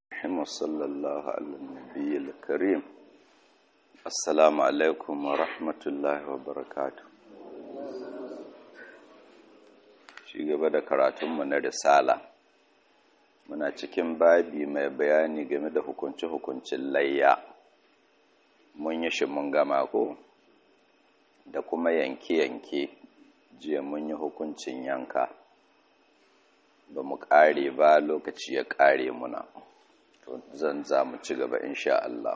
الرحيم وصلى الله على النبي الكريم السلام عليكم ورحمة الله وبركاته shi gaba da karatunmu na risala muna cikin babi mai bayani game da hukunce-hukuncin layya mun yi shi mun gama ko da kuma yanke-yanke jiya mun yi hukuncin yanka ba mu ƙare ba lokaci ya ƙare muna to zan za mu ci gaba insha Allah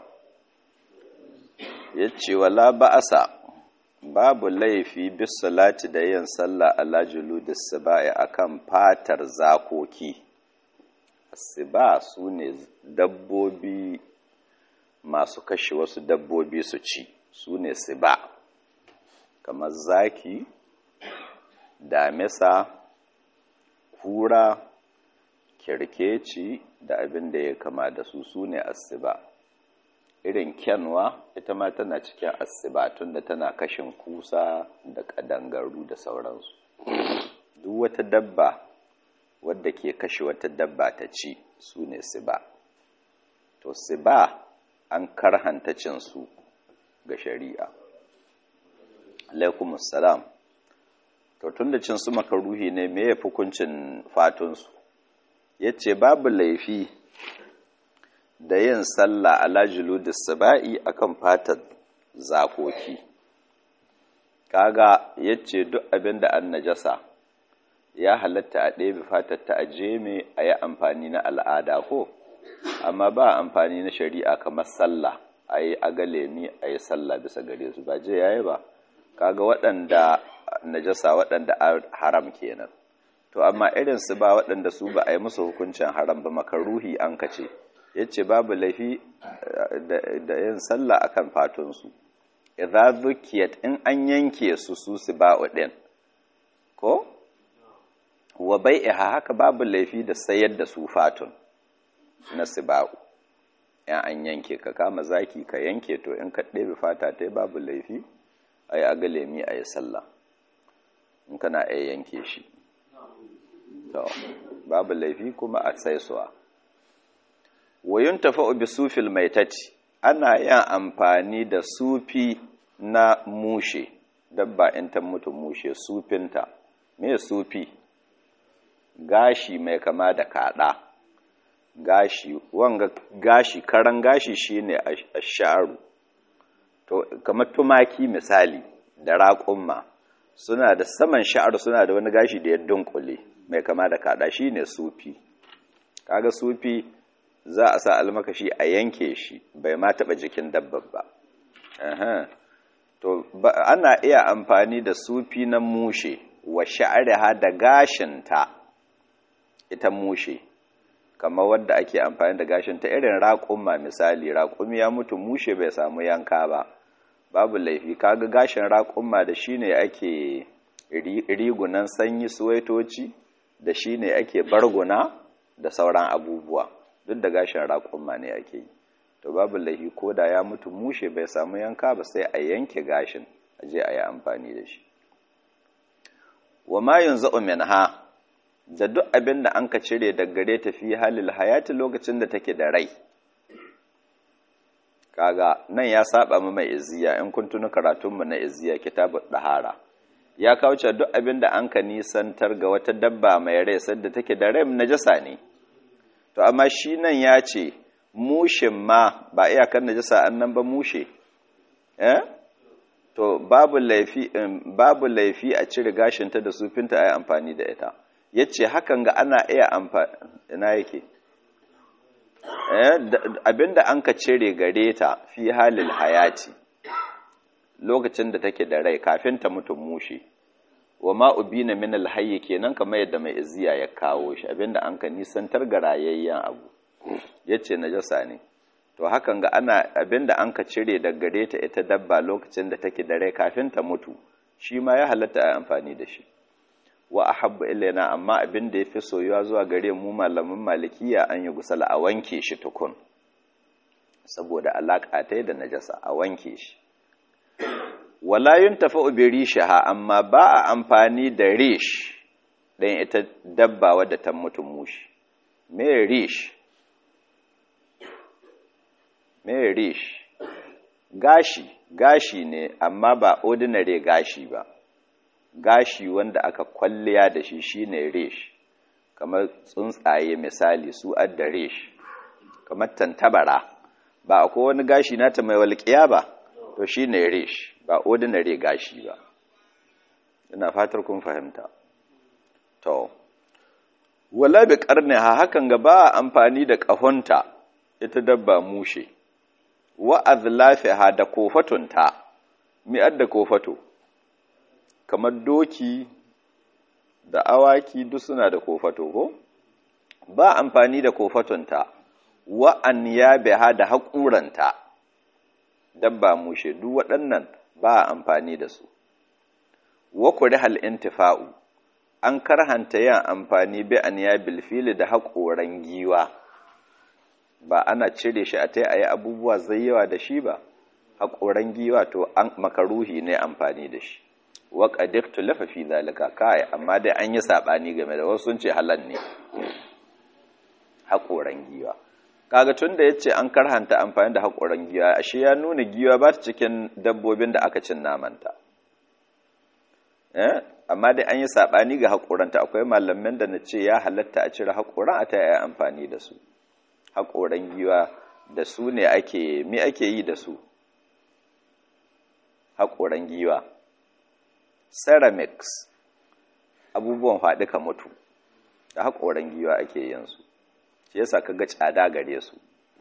ya ce wala ba'asa babu laifi bis salati da yin sallah ala juludis sibai akan fatar zakoki siba su ne dabbobi masu kashe wasu dabbobi su ci su ne siba kamar zaki damisa kura kirkeci da abin da ya kama da su su ne asiba irin kyanwa ita ma tana cikin asiba tunda tana kashin kusa da kadangaru da sauransu duk wata dabba wadda ke kashe wata dabba ta ci su ne siba to siba an karhanta cinsu ga shari'a alaikumussalam to tun da cinsu makaruhi ne me ya hukuncin fatunsu ya ce babu laifi da yin sallah ala juludis saba'i akan fatar zakoki kaga ya ce duk abin da an najasa ya halatta a ɗebe fatar ta a jeme a yi amfani na al'ada ko amma ba amfani na shari'a kamar sallah a yi agalemi a yi sallah bisa gare su ba je yayi ba kaga waɗanda najasa waɗanda haram kenan to amma irin su ba waɗanda su ba a yi musu hukuncin haram ba makaruhi an kace yace babu laifi da yin sallah akan fatunsu idza zukiyat in an yanke su su su ba din ko wa bai'iha haka babu laifi da sayar da su fatun na siba'u in an yanke ka kama zaki ka yanke to in ka ɗebe fata ta babu laifi a yi agalemi a yi sallah in kana a yanke shi to babu laifi kuma a saisuwa wayun tafa'u bi sufil maitati ana yin amfani da sufi na mushe dabba in ta mutu mushe sufinta me sufi gashi mai kama da kada gashi wanga gashi karan gashi shine asharu to kamar tumaki misali da raƙumma suna da saman sha'ar suna da wani gashi da ya dunkule mai kama da kada shine sufi kaga sufi za a sa almakashi a yanke shi bai ma taba jikin dabbar ba to ana iya amfani da sufi na mushe wa sha'ariha da gashinta ita mushe kamar wadda ake amfani da gashinta irin raƙumma misali raƙumi ya mutu mushe bai samu yanka ba babu laifi kaga gashin raƙumma da shi ne ake rigunan sanyi suwaitoci da shi ne ake barguna da sauran abubuwa duk da gashin raƙumma ne ake yi to babu laifi ko da ya mutu mushe bai samu yanka ba sai a yanke gashin a je a yi amfani da shi wa ma yanzu minha da duk abin da an ka cire daga gare ta fi halil hayati lokacin da take da rai kaga nan ya saba mu mai izziya in kun tuni karatunmu na izziya kitabu dahara ya kauce duk abin da an ka nisantar ga wata dabba mai rai sadda take da rai najasa ne to amma shi nan ya ce mushin ma ba iyakan najasa annan ba mushe eh to babu laifi babu laifi a cire gashinta da sufinta ayi amfani da ita yace hakan ga ana iya amfani ina yake abinda an ka cire gare ta fi halil hayati lokacin da take da rai kafin ta mutum mushe wa ma ubina min alhayy kenan kamar yadda mai izziya ya kawo shi abinda an ka nisantar ga rayayyen abu yace najasa ne to hakan ga ana abinda an ka cire daga gare ta ita dabba lokacin da take da rai kafin ta mutu shi ma ya halatta a amfani da shi wa ahabbu ilaina amma abin da yafi soyuwa zuwa gare mu malamin malikiya an yi gusala a wanke shi tukun saboda alaka ta da najasa a wanke shi wala yuntafa'u bi rishaha amma ba a amfani da rish dan ita dabba wadda ta mutu mushi me rish me rish gashi gashi ne amma ba ordinary gashi ba gashi wanda aka kwalliya da shi shine rish kamar tsuntsaye misali su adda rish kamar tantabara ba akwai wani gashi nata mai walƙiya ba to shine rish ba ordinary gashi ba ina fatar kun fahimta to wala bi ha hakan ga ba amfani da ƙahonta ita dabba mushe wa azlafiha da kofatunta mi adda kofato kamar doki da awaki duk suna da kofato ko ba amfani da kofatunta wa an yabiha da haƙuranta dabba mushe duk waɗannan ba amfani da su wa kurihal intifa'u an karhanta yin amfani bi an yabil fili da haƙoran giwa ba ana cire shi a tai ayi abubuwa zai yawa da shi ba haƙoran giwa to an makaruhi ne amfani da shi wa qadirtu lafa fi zalika kai amma dai an yi sabani game da wasu sun ce halal ne haƙoran giwa kaga tunda yace an karhanta amfani da haƙoran giwa ashe ya nuna giwa ba ta cikin dabbobin da aka cin namanta eh amma dai an yi sabani ga haƙoranta akwai malamin da na ce ya halatta a cire haƙoran a ta yi amfani da su haƙoran giwa da su ne ake mi ake yi da su haƙoran giwa ceramics abubuwan faɗi ka mutu da haƙoran giwa ake yin su shi yasa ka ga tsada gare su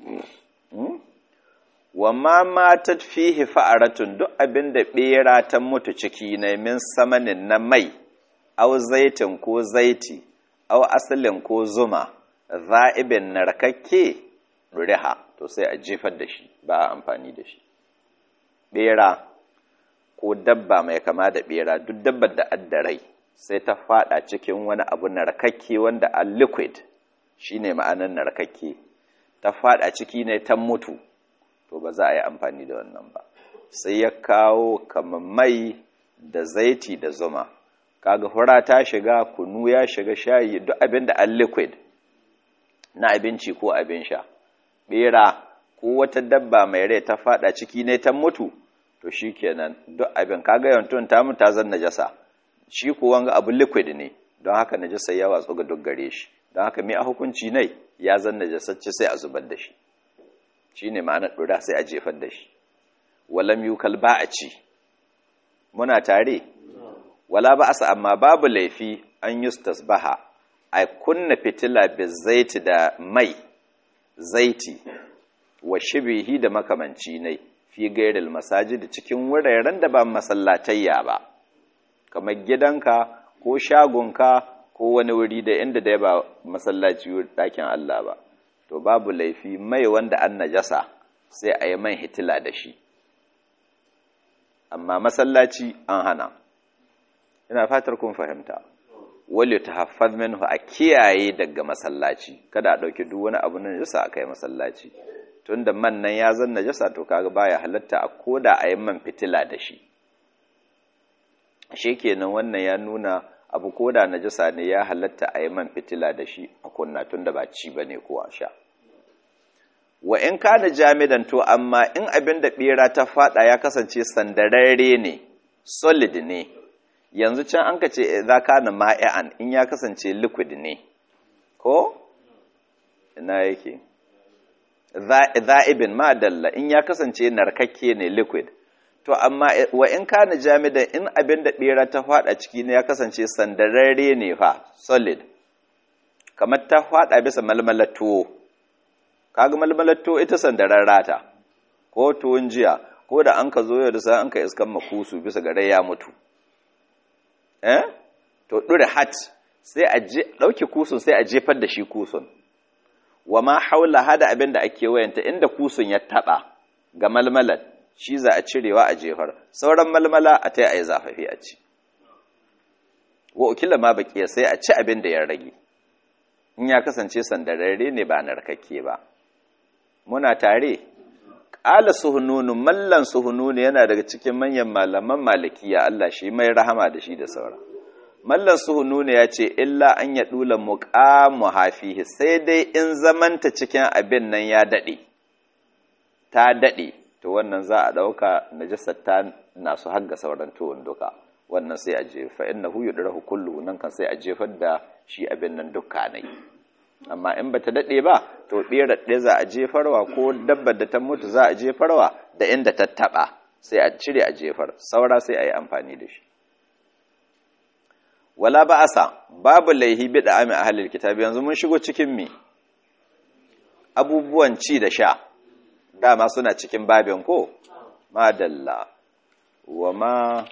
wa ma matat fihi fa'aratun duk abin da ɓera ta mutu ciki na min samanin na mai au zaitin ko zaiti au asalin ko zuma za'ibin narkakke riha to sai a jefar da shi ba a amfani da shi ɓera ko dabba mai kama da ɓera duk dabbar da addarai sai ta fada cikin wani abu narkakke wanda a liquid shine ma'anar narkakke ta fada ciki ne ta mutu to ba za a yi amfani da wannan ba sai ya kawo kamar mai da zaiti da zuma kaga hura ta shiga kunu ya shiga shayi duk abin da an liquid na abinci ko abin sha bera ko wata dabba mai rai ta fada ciki ne ta mutu to shikenan duk abin kaga yantun ta mutu ta zan najasa shi ko wanga abu liquid ne don haka najasa ya watsu ga duk gare shi don haka me a hukunci ne ya zan najasacce sai a zubar da shi shi ne ma'anar ɗura sai a jefar da shi walam yukal ba a ci muna tare wala ba asa amma babu laifi an yustas baha a kunna fitila bi zaiti da mai zaiti wa shibihi da makamanci ne fi gairil masajid cikin wuraren da ba masallatayya ba kamar gidanka ko shagonka ko wani wuri da inda da ba masallaci ɗakin Allah ba to babu laifi mai wanda an najasa sai a yi man hitila da shi amma masallaci an hana ina fatar kun fahimta wale ta haffaz minhu a kiyaye daga masallaci kada a ɗauki duk wani abu na najasa a kai masallaci tunda man nan ya zan najasa to kaga baya halatta a koda a yi man fitila da shi ashe kenan wannan ya nuna abu koda najasa ne ya halatta a yi man fitila da shi a kunna tunda ba ci bane ko a sha wa in kana jamidan to amma in abin da bera ta fada ya kasance sandararre ne solid ne yanzu can an ka ce za kana ma'i'an in ya kasance liquid ne ko ina yake za'ibin ma dalla in ya kasance narkakke ne liquid to amma wa in kana jamidan in abin da bera ta fada ciki ne ya kasance sandararre ne fa solid kamar ta fada bisa malmalar tuwo kaga malmalar tuwo ita sandarar rata ko tuwon jiya ko da an ka zo yau da sai an ka iskan makusu bisa gare ya mutu eh to dure hat sai a je dauke kusun sai a jefar da shi kusun wa ma haula hada abin da ake wayanta inda kusun ya taba ga malmalar shi za a cirewa a jefar sauran malmala a tai ayi zafafi a ci wa ukila ma baqiya sai a ci abin da ya rage in ya kasance sandararre ne ba narkakke ba muna tare ƙala suhununu mallan suhununu yana daga cikin manyan malaman malikiya Allah shi mai rahama da shi da saura mallan suhununu ya ce illa an ya dula muqamu hafihi sai dai in zamanta cikin abin nan ya dade ta dade to wannan za a dauka najasar ta nasu hagga sauran tuwon duka wannan sai a jefa innahu yudrahu kullu nan kan sai a jefar da shi abin nan dukka ne amma in bata dade ba to bera ɗaya za a jefarwa ko dabbar da ta mutu za a jefarwa da inda ta taba sai a cire a jefar saura sai a yi amfani da shi wala ba'asa babu laihi bi da ami ahlil kitabi yanzu mun shigo cikin mi abubuwan ci da sha dama suna cikin babin ko madalla wa ma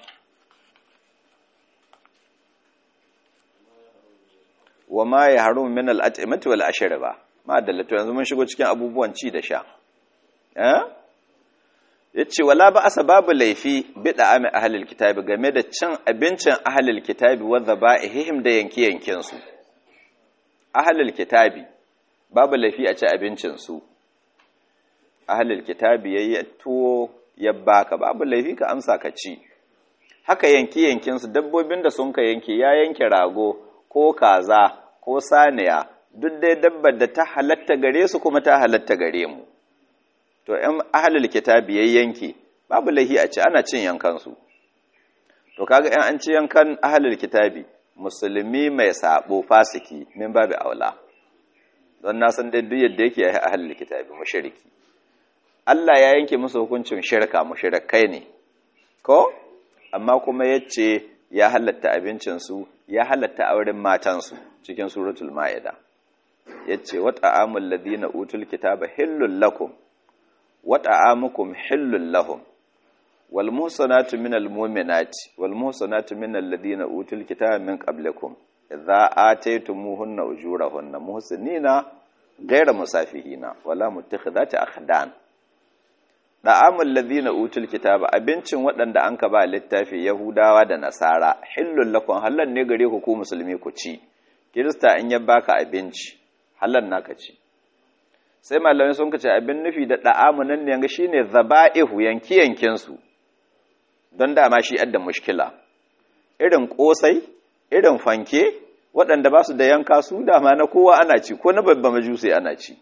wa ma ya haru min al'at'imati wal ashriba madalla to yanzu mun shigo cikin abubuwan ci da sha eh yace wala ba asa babu laifi bida ami ahlul kitabi game da cin abincin ahlul kitabi wa dhaba'ihim da yanki yankin su ahlul kitabi babu laifi a ci abincin su ahlul kitabi yayi tuwo ya baka babu laifi ka amsa ka ci haka yanki yankin su dabbobin da sun ka yanke ya yanke rago ko kaza ko saniya duk dai dabbar da ta halatta gare su kuma ta halatta gare mu to in ahlul kitabi yayin yanki babu lahi a ci ana cin yankan su to kaga in an ci yankan ahlul kitabi musulmi mai sabo fasiki min babu aula don na san dai duk yadda yake yi ahlul kitabi mushriki Allah ya yanke musu hukuncin shirka mushrikai ne ko amma kuma yace ya halatta abincin su ya halatta auren matan su cikin suratul maida yace wa ta'amul ladina utul kitaba hillul lakum وطعامكم حل لهم والمحصنات من المؤمنات والمحصنات من الذين اوتوا الكتاب من قبلكم اذا اتيتموهن اجورهن محسنين غير مسافهين ولا متخذات اخدان da'amul ladina utul kitaba abincin waɗanda anka ba littafi yahudawa da nasara hillul lakum halal ne gare ku ku musulmi ku ci kirista in ya baka abinci halal naka ci sai malamai sun kace abin nufi da da'amu nan ne shine zaba'ihu yanki yankin su don dama shi adda mushkila irin kosai irin fanke waɗanda ba su da yanka su dama na kowa ana ci ko na babba majusi ana ci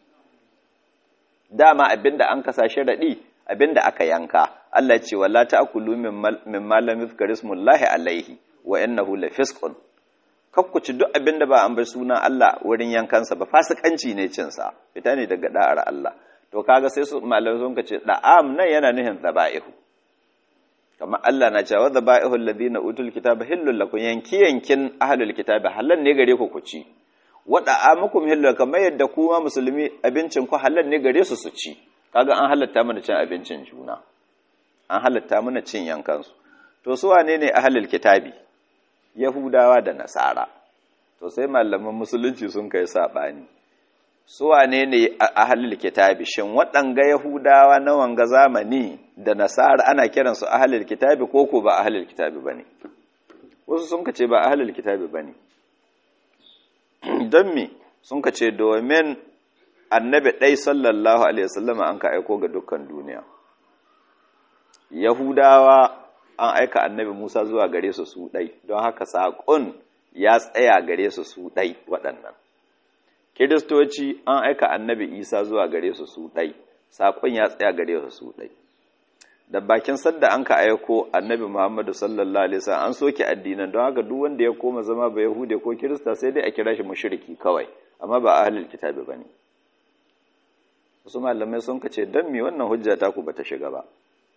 dama abinda an kasa sharadi abinda aka yanka Allah ce wala ta'kulu min malam yuzkarismullahi alaihi wa innahu lafisqun kakkuci duk abin da ba an bar sunan Allah wurin yankansa ba fasikanci ne cinsa fita ne daga da'ar Allah to kaga sai su malamai sun ce da'am nan yana nuhin zaba'ihu kamar Allah na cewa zaba'ihu alladhina utul kitaba hillul lakum yanki yankin ahlul kitabi halal ne gare ku ku ci wa da'amukum hillul kamar yadda kuma musulmi abincin ku halal ne gare su su ci kaga an halatta mana cin abincin juna an halatta mana cin yankansu to su wane ne ahlul kitabi Yahudawa da Nasara, to sai malaman musulunci sun kai saɓani. Su wane ne a halil kitabi, shin waɗanga Yahudawa na wanga zamani da Nasara ana kiransu a halil kitabi ko ko ba a halil kitabi ba ne? Wasu sun kace ba a halil kitabi ba ne. Don me sun kace domin annabi ɗai sallallahu Alaihi wasallama an ka aiko ga dukkan duniya. Yahudawa an aika annabi Musa zuwa gare su su ɗai, don haka saƙon ya tsaya gare su su ɗai waɗannan. Kiristoci an aika annabi Isa zuwa gare su su ɗai, saƙon ya tsaya gare su su ɗai. Da bakin sadda an ka aiko annabi Muhammadu sallallahu Alaihi wasallam an soke addinan don haka duk wanda ya koma zama ba Yahude ko Kirista sai dai a kira shi mushriki kawai, amma ba ahlul kitabi bane. Wasu malamai sun ka ce don me wannan hujja ta ku bata shiga ba.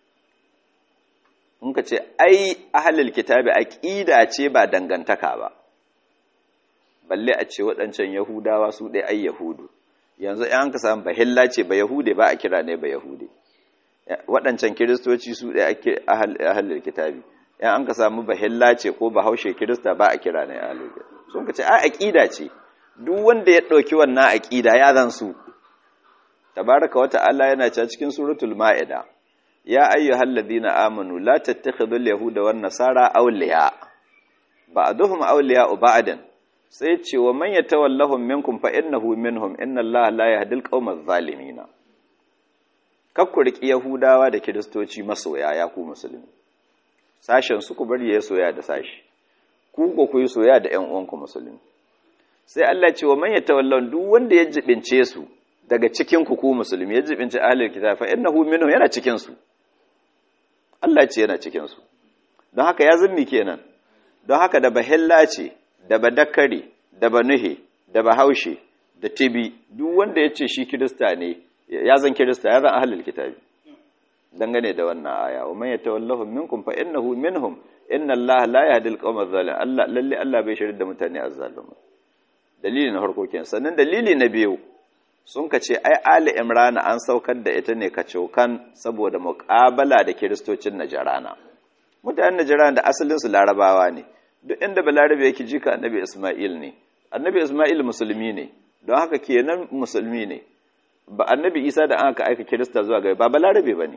in ka ce ai ahalil kitabi aqida ce ba dangantaka ba balle a ce waɗancan yahudawa su ɗaya ai yahudu yanzu an ka samu bahilla ce ba yahude ba a kira ne ba yahude waɗancan kiristoci su ɗaya ake ahalil kitabi yan an ka samu bahilla ce ko bahaushe kirista ba a kira ne ahalil kitabi sun ka ce ai aqida ce duk wanda ya ɗauki wannan aqida ya zan su tabaraka wa ta'ala yana cewa cikin suratul ma'ida ya ayyuhal ladina amanu la tattakhidhul yahuda wan nasara awliya ba'duhum awliya ba'dan sai ce wa man yatawallahum minkum fa innahu minhum inna allaha la yahdil qaumal zalimin kakku riki yahudawa da kiristoci masoya ya ku musulmi sashen su ku bari ya soya da sashi ku ko ku yi soya da ƴan uwanku musulmi sai Allah ce wa man yatawallahum duk wanda ya jibince su daga cikin ku ku musulmi ya jibinci ahlul kitab fa innahu minhum yana cikin su Allah ce yana cikin su don haka ya zummi kenan don haka da bahilla ce da badakari da banuhe da bahaushe da tibi duk wanda ya ce shi kirista ne ya zan kirista ya zan ahlul kitabi dangane da wannan aya wa man yatawallahu minkum fa innahu minhum inna allaha la yahdi al-qawma adh-dhalimin Allah lalle Allah bai shirye da mutane azzalumai dalili na farko kenan sannan dalili na biyu sun ka ce ai ali imran an saukar da ita ne kacokan saboda muqabala da kiristocin najarana mutanen najarana da asalin su larabawa ne duk inda balarabe yake jika annabi isma'il ne annabi isma'il musulmi ne don haka kenan musulmi ne ba annabi isa da aka aika kirista zuwa ga ba balarabe ba ne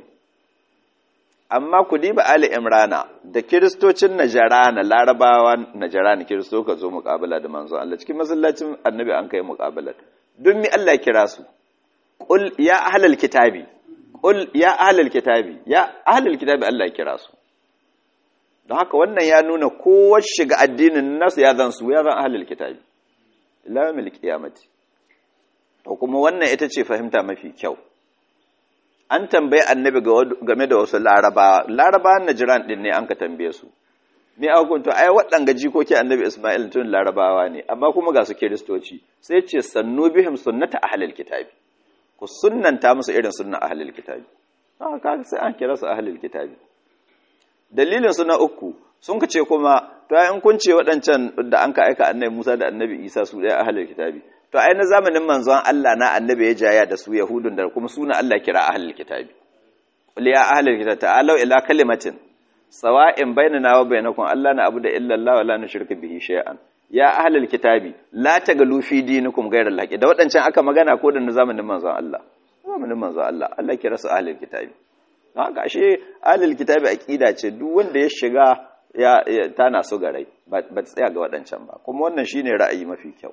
amma ku diba ali imrana da kiristocin najarana larabawa najarana kiristo ka zo muƙabala da manzon Allah cikin masallacin annabi an kai muƙabala don mi Allah kira su qul ya ahlal kitabi qul ya ahlal kitabi ya ahlal kitabi Allah kira su don haka wannan ya nuna kowa shiga addinin nasu ya zan su ya zan ahlal kitabi ila yawmil qiyamati to kuma wannan ita ce fahimta mafi kyau an tambayi annabi game da wasu larabawa larabawan najiran din ne an ka tambaye su me a hukunta ai waɗanga jikoki annabi isma'il tun larabawa ne amma kuma ga su kiristoci sai ce sannu bihim sunnata ahlil kitabi ku sunnanta musu irin sunnan ahlil kitabi haka sai an kira su ahlil kitabi dalilin su na uku sun ka ce kuma to ai in kun ce waɗancan da an ka aika annabi Musa da annabi Isa su ɗaya ahlil kitabi to ai na zamanin manzon Allah na annabi ya jaya da su yahudun da kuma suna Allah kira ahlul kitabi qul ya ahlul kitabi ta'alu ila kalimatin sawa'in bainana wa bainakum Allah na abu da illa Allah wa la nushriku bihi shay'an ya ahlul kitabi la tagalu fi dinikum ghayra al da wadancan aka magana ko da na zamanin manzon Allah zamanin manzon Allah Allah kira su ahlul kitabi haka ashe ahlul kitabi aqida ce duk wanda ya shiga ya tana so garai ba tsaya ga wadancan ba kuma wannan shine ra'ayi mafi kyau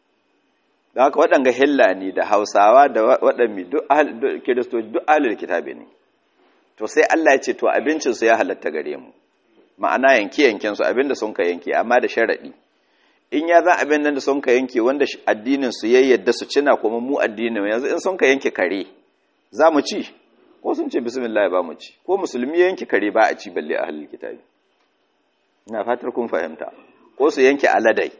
da haka waɗanga hillani da hausawa da waɗanmi duk kiristoci duk alil kitabi ne to sai Allah ya ce to abincinsu ya halatta gare mu ma'ana yanke yankensu abinda sun ka yanke amma da sharaɗi in ya zan abin nan da sun ka yanke wanda addinin su ya yadda su cina kuma mu addinin yanzu in sun ka yanke kare za mu ci ko sun ce bismillah ba mu ci ko musulmi ya yanke kare ba a ci balle a halin kitabi ina fatar kun fahimta ko su yanke aladai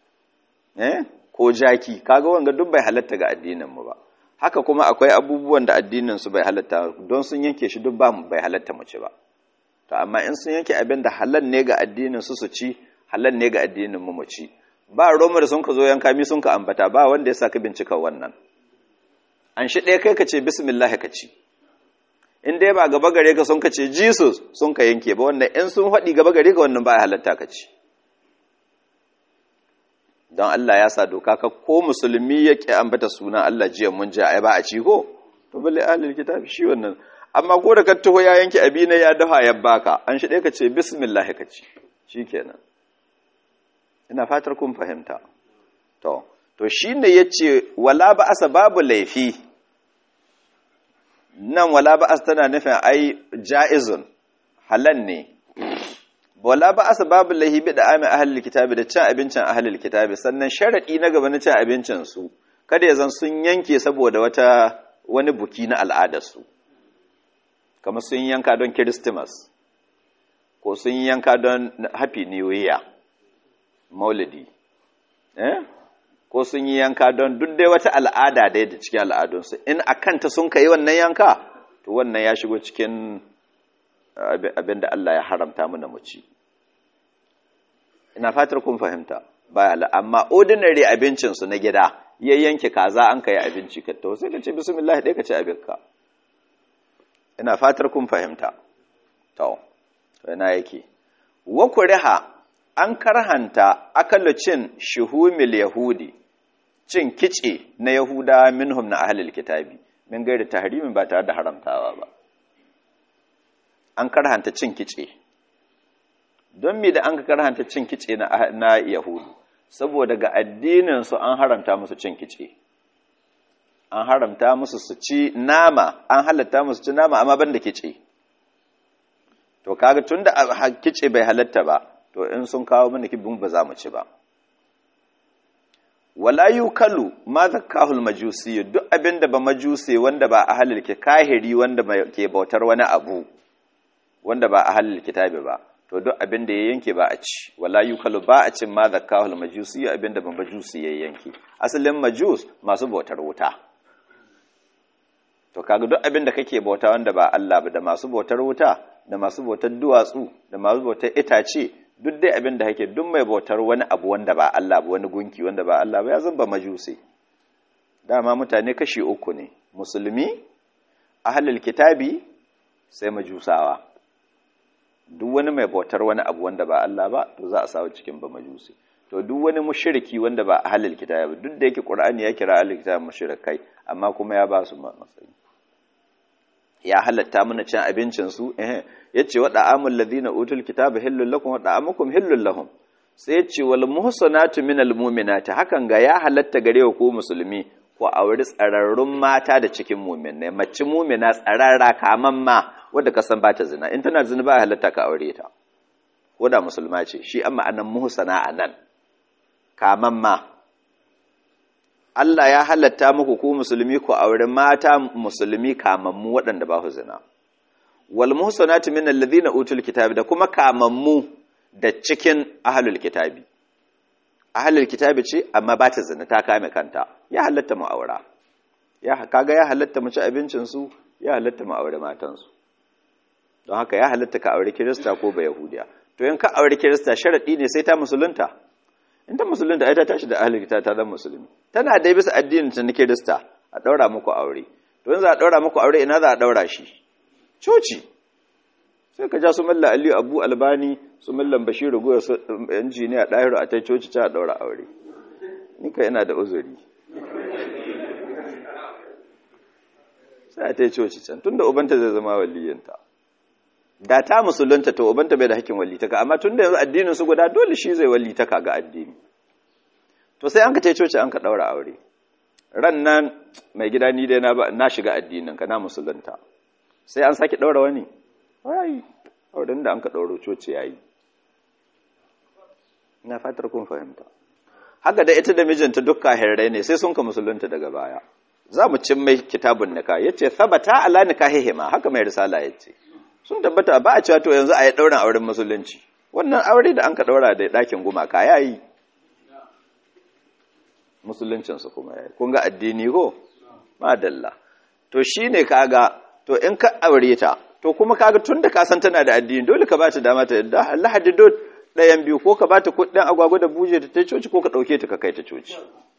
eh ko jaki kaga wanga duk bai halatta ga addinin mu ba haka kuma akwai abubuwan da addinin su bai halatta don sun yanke shi duk ba bai halatta mu ci ba to amma in sun yanke abin da halal ne ga addinin su su ci halal ne ga addinin mu mu ci ba roma da sun ka zo yanka mi sun ka ambata ba wanda ya saka bincika wannan an shi ɗaya kai ka ce bismillah ka ci in dai ba gaba gare ka sun ka ce jesus sun ka yanke ba wannan in sun faɗi gaba gare ka wannan ba halatta ka ci don Allah ya sa doka ka ko musulmi ya ƙi ambata suna Allah jiya mun ja ai ba a ci ko to balle ahlul kitab shi wannan amma ko da ka taho ya yanke abina ya dafa ya baka an shi ka ce bismillah ka ci shikenan ina fatar kun fahimta to to shine yace wala ba asa babu laifi nan wala ba asa tana nufin ai jaizun halal ne wala ba asa babu lahibi da amin ahalil kitabi da cin abincin ahalil kitabi sannan sharaɗi na gaba na cin abincin su kada ya zan sun yanke saboda wata wani buki na al'adarsu kamar sun yanka don Christmas ko sun yanka don Happy New Year maulidi eh ko sun yi yanka don duk dai wata al'ada dai da cikin al'adunsu in a kanta sun kai wannan yanka to wannan ya shigo cikin abin da Allah ya haramta mana mu ci ina fatar kun fahimta baya amma ordinary abincin su na gida ya yanke kaza an kai abinci ka to sai ka ce bismillah dai ka ci abinka ina fatar kun fahimta to ina yake wa kuriha an karhanta akalu cin shuhumil yahudi cin kice na yahuda minhum na ahlul kitabi min gairi tahrimin ba tare da haramtawa ba an karhanta cin kice don me da an ka karhanta cin kice na, na yahudu saboda ga addininsu an haramta musu cin kice an haramta musu su ci nama an halatta musu ci nama amma ban da kice to kaga tunda kice bai halatta ba to in sun kawo mana kibin ba za mu ci ba wala yukalu ma zakahul majusi duk abinda ba majusi wanda ba ahlul kahiri wanda ke bautar wani abu wanda ba ahlul kitabi ba to duk abinda ya yanke ba a ci wala yukalu ba a cin ma zakahul majusi abinda ba majusi ya yanke asalin majus masu bautar wuta to kaga duk abinda kake bauta wanda ba Allah ba da masu bautar wuta da masu bautar duwatsu da masu bautar itace duk dai abin da hake duk mai bautar wani abu wanda ba Allah ba wani gunki wanda ba Allah ba ya zamba majusi dama mutane kashi uku ne musulmi ahlul kitabi sai majusawa duk wani mai bautar wani abu wanda ba Allah ba to za a sawo cikin ba majusi to duk wani mushriki wanda ba ahlul kitabi ba duk da yake qur'ani ya kira ahlul kitabi mushrikai amma kuma ya ba su matsayi ya halatta mana cin abincinsu ya ce waɗa amul ladina utul kitaba hillul lakum waɗa amukum hillul lahum sai ya ce wal muhsanatu minal mu'minati hakan ga ya halatta gare ku musulmi ko auri tsararrun mata da cikin mu'minai mace mu'mina tsararra kaman ma wanda ka san bata zina in tana zina ba halatta ka aure ta ko da musulma ce shi amma anan muhsana anan kaman ma Allah ya halatta muku ku musulmi ku aure mata musulmi kamammu waɗanda ba su zina. Wal muhsanatu min alladhina utul kitabi da kuma kamammu da cikin ahlul kitabi. Ahlul kitabi ce amma ba ta zina ta kame kanta. Ya halatta mu aura. Ya kaga ya halatta mu ci abincin su, ya halatta mu aure matan su. Don haka ya halatta ka aure Kirista ko ba Yahudiya. To in ka aure Kirista sharadi ne sai ta musulunta. in ta musulunta ai ta tashi da ahlul kitab ta zama musulmi tana dai bisa addinin ta na kirista a daura muku aure to yanzu a daura muku aure ina za a daura shi coci sai ka ja su malla aliyu abu albani su mallan bashiru goya su injiniya dahiru a tai coci ta daura aure ni ka ina da uzuri sai a tai coci can tunda ubanta zai zama waliyinta da ta musulunta to ubanta bai da hakkin walitaka amma tun da yanzu addinin su guda dole shi zai walitaka ga addini to sai an ka tai coci an ka daura aure ran nan mai gida ni dai na na shiga addinin ka na musulunta sai an saki daura wani ai auren da an ka dauro coci yayi ina fatar kun fahimta haka da ita da mijinta dukka hirrai ne sai sun ka musulunta daga baya za mu cin mai kitabun nika yace sabata ala nikahihima haka mai risala yace sun tabbata ba a cewa to yanzu a yi ɗaurin auren musulunci wannan aure da an ka ɗaura da ɗakin gumaka ya yi musuluncinsu kuma ya yi kun ga addini ko madalla to shi ne kaga to in ka aure ta to kuma kaga tun da ka san tana da addini dole ka ba ta dama ta yadda lahadi dot ɗayan biyu ko ka ba ta kuɗin agwagwa da buje ta ta coci ko ka ɗauke ta ka kai ta coci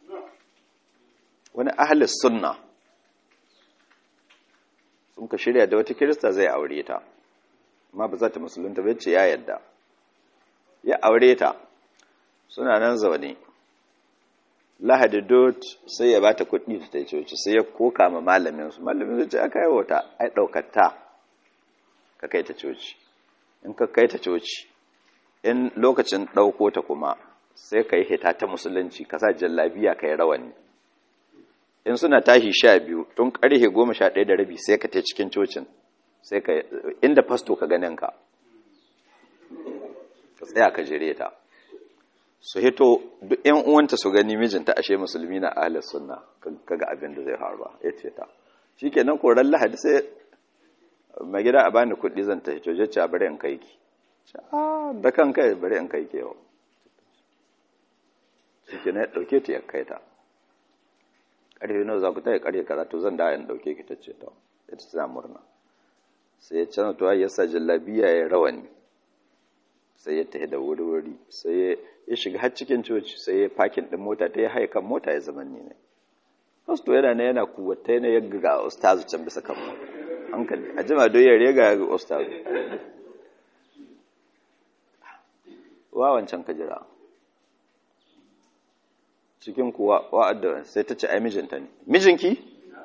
wani ahalis sunna sun ka shirya da wata kirista zai aure ta amma ba za ta musulunta bai ce ya yadda ya aure ta suna nan zaune lahadi dot sai ya bata kuɗi ta tai coci sai ya koka ma malamin su malamin zai ce aka yi wata ai ɗaukata ka kai ta coci in ka kai ta coci in lokacin ɗauko ta kuma sai ka yi hita ta musulunci ka sa jallabiya ka yi rawani in suna tashi sha biyu tun karhe goma sha ɗaya da rabi sai ka ta cikin cocin sai ka inda fasto ka ganin ka ka tsaya ka jire ta su hito duk yan uwanta su gani mijinta ashe musulmi na ahalar sunna kaga abin da zai faru ya ce ta shi kenan koran lahadi sai mai gida a bani kuɗi zan ta hito jacce a bari in kai ki da kan kai bari in kai ki yau shi kenan ya ɗauke ta ya kai ta ƙarfe nawa za ku ta yi ƙarfe karatu zan da in ɗauke ki ta ce ta ita tana murna sai ya canza tuwa ya sa jallabiya ya rawani sai ya tafi da wuri-wuri sai ya shiga har cikin coci sai ya fakin ɗin mota ta ya haye kan mota ya zama ni ne fasto yana na yana kuwata yana ya ga ustazu can bisa kan mota hankali a jima don ya rega ga ustazu wa wancan ka jira cikin kuwa wa'adda sai ta ce ai mijinta ne mijinki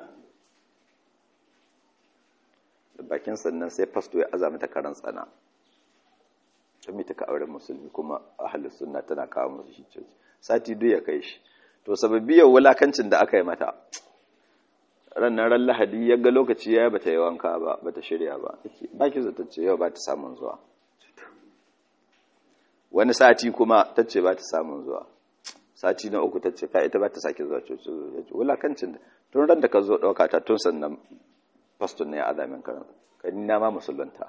da bakin sannan sai fasto ya aza mata karan tsana ta mita ka auren musulmi kuma ahalus sunna tana kawo musu shi ce sati duk ya kai shi to sababiyar wulakancin da aka yi mata rannan ran lahadi ya ga lokaci ya bata yi wanka ba bata shirya ba baki zata ce yau ba ta samun zuwa wani sati kuma ta ce ba ta samun zuwa sati na uku ta ce ka ita ba ta sake zuwa coci ya ce wulakancin da tun ran da ka zo ɗauka ta tun sannan faston ne ya adamin karanta ka ni na ma musulunta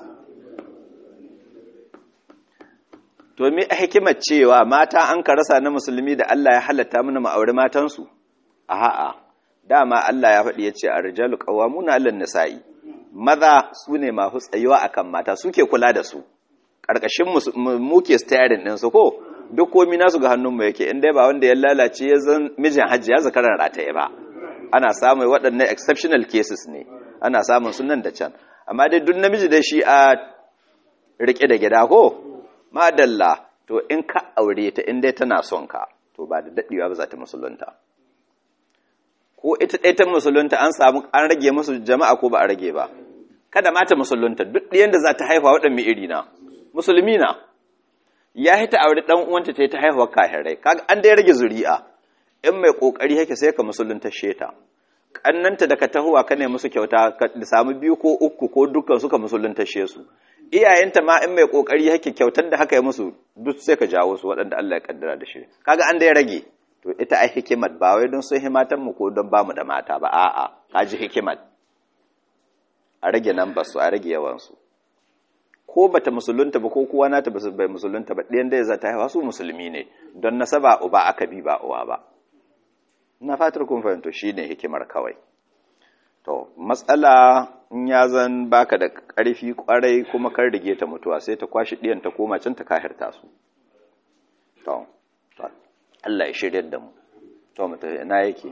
to me a hikimar cewa mata an ka rasa na musulmi da Allah ya halatta mana mu aure matansu a'a dama Allah ya faɗi ya ce ar-rijalu qawwamuna 'alan nisa'i maza su ne masu tsayuwa akan mata suke kula da su ƙarƙashin mu ke steering ɗin su ko duk komi nasu ga hannunmu yake in dai ba wanda ya lalace ya zan mijin hajji ya zakaran rataye ba ana samun waɗannan exceptional cases ne ana samun sunan da can amma dai duk namiji da shi a rike da gida ko madalla to in ka aure ta in dai tana son ka to ba da daɗewa ba za ta musulunta ko ita ɗaya ta musulunta an samu an rage musu jama'a ko ba a rage ba kada mata musulunta duk ɗayan da za ta haifa waɗannan iri na musulmi na ya hita aure ɗan uwanta ta yi ta haihuwa kahirai kaga an dai rage zuri'a in mai kokari yake sai ka musulunta sheta kannanta da ka tahuwa ka ne musu kyauta ka samu biyu ko uku ko dukkan suka musulunta she su iyayenta ma in mai kokari yake kyautar da haka ya musu duk sai ka jawo su waɗanda Allah ya kaddara da shi kaga an dai rage to ita ai hikimat ba wai don sun himatan mu ko don bamu da mata ba a'a kaji hikimat a rage nan basu a rage yawan su ko bata musulunta ba ko kuwa nata ba bai musulunta ba ɗayan da za ta haifa su musulmi ne don nasaba uba aka bi ba uwa ba na fatar kun fahimto shine hikimar kawai to matsala in ya zan baka da ƙarfi ƙwarai kuma kar rige ta mutuwa sai ta kwashi ɗiyan ta koma can ta kahirta su to Allah ya shirya da mu to mu tafi ina yake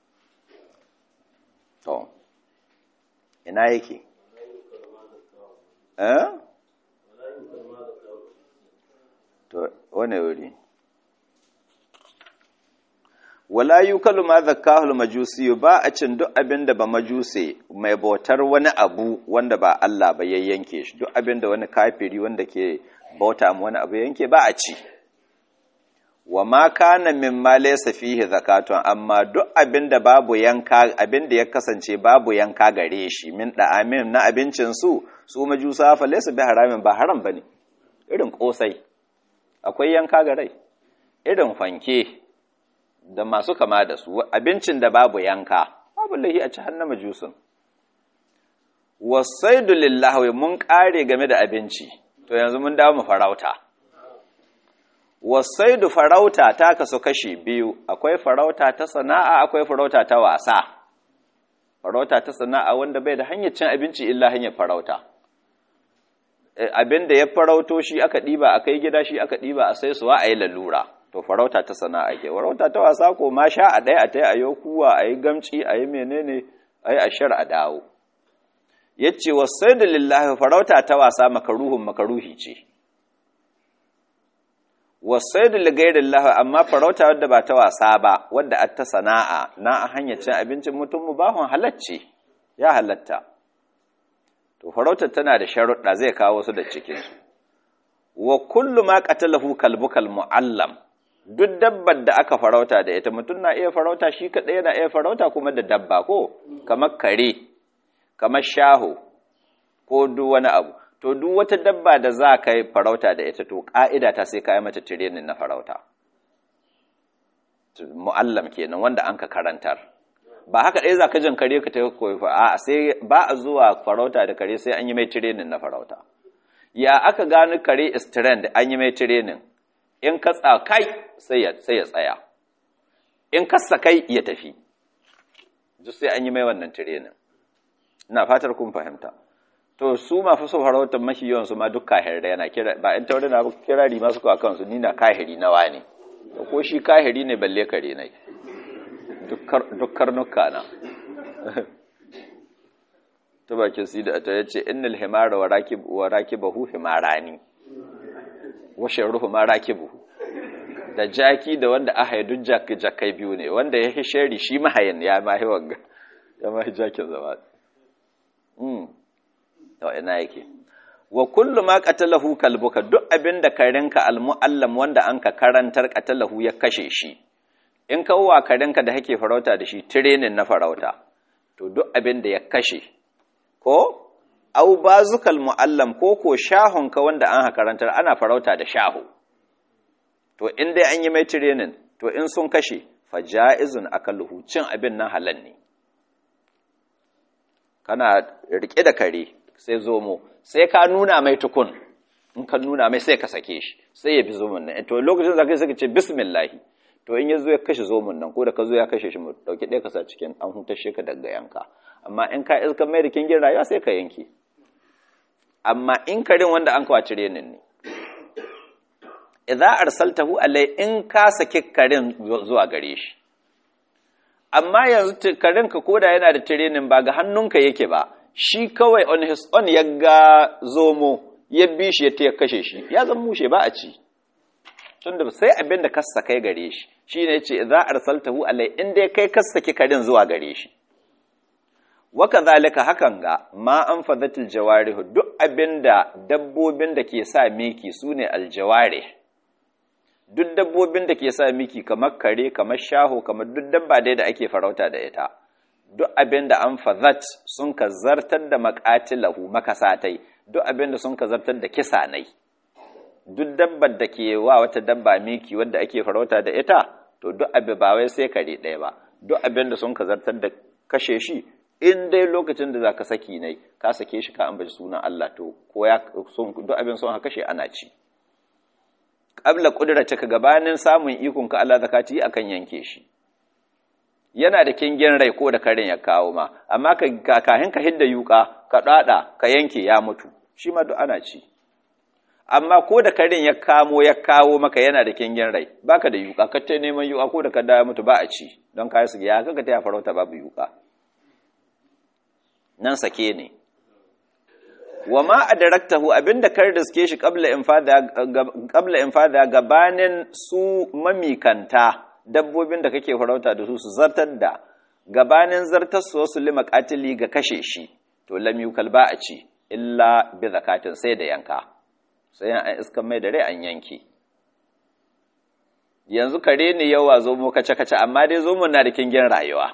to ina yake eh to wane wuri wala yukalu ma zakkahu majusi ba a cin duk abin da ba majuse mai bautar wani abu wanda ba Allah ba ya yanke shi duk abin da wani kafiri wanda ke bauta mu wani abu yanke ba a ci wa ma kana mimma laysa fihi zakatun amma duk abin da babu yanka abin da ya kasance babu yanka gare shi min da amin na abincin su su majusa fa laysa bi haramin ba haram bane irin kosai akwai yanka ga rai irin fanke da masu kama da su abincin da babu yanka babu lahi a ci hannun majusun wasaidu lillahi mun kare game da abinci to yanzu mun dawo mu farauta wasaidu farauta ta kasu kashi biyu akwai farauta ta sana'a akwai farauta ta wasa farauta ta sana'a wanda bai da hanyar cin abinci illa hanyar farauta abin da ya farauto shi aka ɗiba a kai gida shi aka ɗiba a sai suwa a yi lalura to farauta ta sana'a ke farauta ta wasa ko ma sha a ɗaya a ta yi a yau kuwa a yi gamci a yi menene a yi ashar a dawo ya ce wasai da lillahi farauta ta wasa makaruhun makaruhi ce wasai da ligairin lahu amma farauta wadda ba ta wasa ba wadda a ta sana'a na a hanyar cin abincin mutum mu bahon halacce ya halatta to farautar tana da sharuɗa zai kawo su da cikinsu wa kullu ma qatalahu kalbukal muallam duk dabbar da aka farauta da ita mutum na iya farauta shi kaɗai yana iya farauta kuma da dabba ko kamar kare kamar shaho ko duk wani abu to duk wata dabba da za ka yi farauta da ita to ƙa'ida ta sai ka yi mata tirenin na farauta mu'allam kenan wanda an ka karantar ba haka ɗaya za ka jin kare ka ta koyi a sai ba a zuwa farauta da kare sai an yi mai tirenin na farauta ya aka gano kare strand an yi mai tirenin in ka tsakai sai ya tsaya in ka sakai ya tafi duk sai an yi mai wannan tirenin ina fatar kun fahimta to su ma fa so farautar mashi yawan su ma duk kahiri yana kira ba in taure na kirari masu kawo kansu ni na kahiri na wani ko shi kahiri ne balle kare ne duk karnuka na ta bakin si da ta yace innal himara wa rakib wa rakibahu himarani wa sharruhu ma rakibu da jaki da wanda aka yi duk jakai biyu ne wanda ya hi shari shi mahayin ya mahi wanga ya mahi jakin zama mm to ina yake wa kullu ma qatalahu kalbuka duk abinda karenka almuallam wanda anka karantar qatalahu ya kashe shi in ka wa karenka da hake farauta da shi training na farauta to duk abinda ya kashe ko au bazukal muallam ko ko shahonka wanda an karantar ana farauta da shaho to in dai an yi mai training to in sun kashe fa ja'izun akaluhu cin abin nan halal ne kana rike da kare sai zomo sai ka nuna mai tukun in ka nuna mai sai ka sake shi sai ya bi zomon nan to lokacin da kai sai ka ce bismillah to in ya zo ya kashe zomon nan ko da ka zo ya kashe shi mu dauki ɗaya ka sa cikin an hutashe ka daga yanka amma in ka iska mai da kingin rayuwa sai ka yanke amma in karin wanda an kawo cire ne idza arsaltahu alai in ka saki karin zuwa gare shi amma yanzu karin ka koda yana da training ba ga hannunka yake ba shi kawai on his own ya ga zomo ya bi shi ya kashe shi ya zan mushe ba a ci tunda sai abin da ka sakai gare shi shine yace idza arsaltahu alai in dai kai ka saki karin zuwa gare shi waka zalika hakan ga ma an fadatil jawarih duk abinda dabbobin da ke sa miki sune aljawarih duk dabbobin da ke sa miki kamar kare kamar shaho kamar duk dabba dai da ake farauta da ita duk abinda an fadat sun ka zartar da maqatilahu makasatai duk abinda sun ka zartar da kisanai duk dabbar da ke wa wata dabba miki wadda ake farauta da ita to duk abin ba wai sai kare ɗaya ba duk abinda sun ka zartar da kashe shi in dai lokacin da za ka saki ne ka sake shi ka ambaci sunan Allah to ko ya duk abin son haka shi ana ci qabla qudratika gabanin samun ikon ka Allah zakati akan yanke shi yana da kingin rai ko da karin ya kawo ma amma ka kahin ka hidda yuka ka dada ka yanke ya mutu shi ma duk ana ci amma ko da karin ya kamo ya kawo maka yana da kingin rai baka da yuka ka ta neman yuka ko da ka da mutu ba a ci don kai su ya kaga ta farauta babu yuka nan sake ne wa ma adaraktahu abinda kar riske shi qabla infada qabla infada gabanin su mamikanta dabbobin da kake farauta da su su zartar da gabanin zartar su wasu lima qatili ga kashe shi to lam yukal ba a ci illa bi zakatin sai da yanka sai an iskan mai da rai an yanke yanzu kare ne yawa zo mu kace kace amma dai zo mu na da kingin rayuwa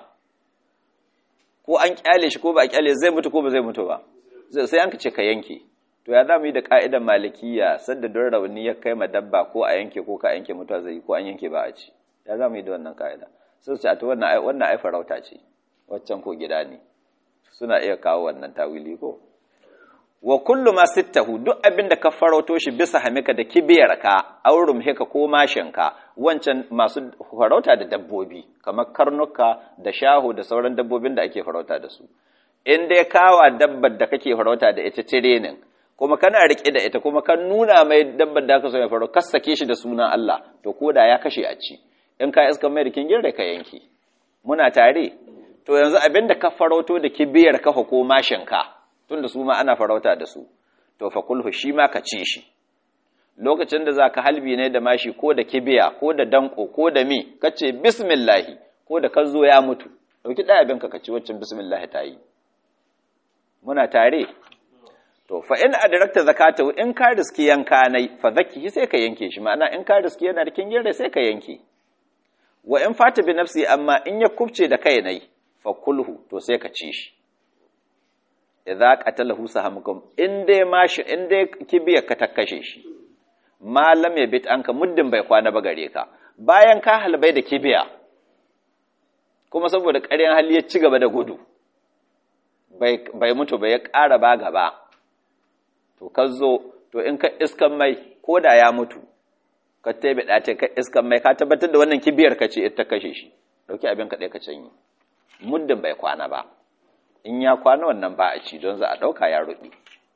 ko an kyale shi ko ba a kyale zai mutu ko ba zai mutu ba sai an ce ka yanke to ya zamu yi da ka'idar malikiya sadda don rauni ya kai ma dabba ko a yanke ko ka yanke mutuwa zai ko an yanke ba a ci ya zamu yi da wannan ka'ida sai su ce a to wannan ai wannan ai farauta ce waccan ko gida ne suna iya kawo wannan tawili ko wa kullu ma sittahu duk abin da ka farauto shi bisa hamika da kibiyar ka aurum heka ko mashinka wancan masu farauta da dabbobi kamar karnuka da shaho da sauran dabbobin da ake farauta da su in dai kawa dabbar da kake farauta da ita tirenin kuma kana rike da ita kuma kan nuna mai dabbar da ka so ya farauta sake shi da sunan Allah to koda ya kashe a ci in ka iska mai rikin girre ka yanke muna tare to yanzu abin da ka farauto da kibiyar ka ko mashinka tunda su ma ana farauta da su to fa kulhu shi ma ka ci shi lokacin da zaka halbi ne da mashi ko da kibiya ko da danko ko da mi kace bismillah ko da ka zo ya mutu dauki ɗaya abin ka ci waccan bismillah ta yi muna tare to fa in adrakta zakatahu in ka riski yanka nai fa zakki sai ka yanke shi ma'ana in ka riski yana da kingin sai ka yanke wa in fata bi nafsi amma in ya kubce da kai nai fa kulhu to sai ka ci shi idza qatalahu sahamukum in dai mashi in dai kibiyar ka ta kashe shi malam ya bit anka muddin bai kwana ba gare ka bayan ka halbai da kibiya kuma saboda ƙaryan hali ya ci gaba da gudu bai mutu ba ya ƙara ba gaba to ka zo to in ka iskan mai ko da ya mutu ka tebe ɗace ka iskan mai ka tabbatar da wannan kibiyar ka ce ita kashe shi ɗauki abin ka ɗaya ka canyi muddin bai kwana ba in ya kwana wannan ba a ci don za a ɗauka ya ruɗi